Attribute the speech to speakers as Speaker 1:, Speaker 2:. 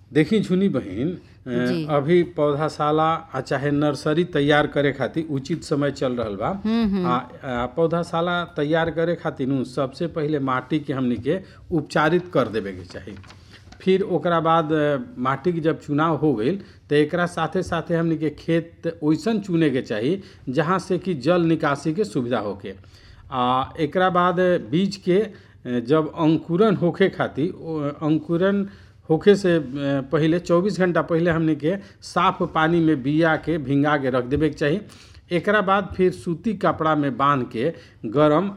Speaker 1: देखी झुनी बहिन अ,
Speaker 2: जी।
Speaker 1: अभी पौधाशाला आ चाहे नर्सरी तैयार करे खातिर उचित समय चल रहल बा आ, आ पौधाशाला तैयार करे खातिर नु सबसे पहिले माटी के हमनी के उपचारित कर देवे के चाही फिर ओकरा बाद अ, माटी के जब चुनाव हो गईल तो एकरा साथे साथे हमनी के खेत ओइसन चुने के चाही जहाँ से कि जल निकासी के सुविधा होके आ एकरा बाद बीज के अ, जब अंकुरन होखे खातिर ओ, अंकुरन होखे से अ, पहिले 24 घंटा पहिले हमनी के साफ पानी में बिया के भिंगा के रख देवे के चाही एकरा बाद फिर सूती कपड़ा में बांध के गरम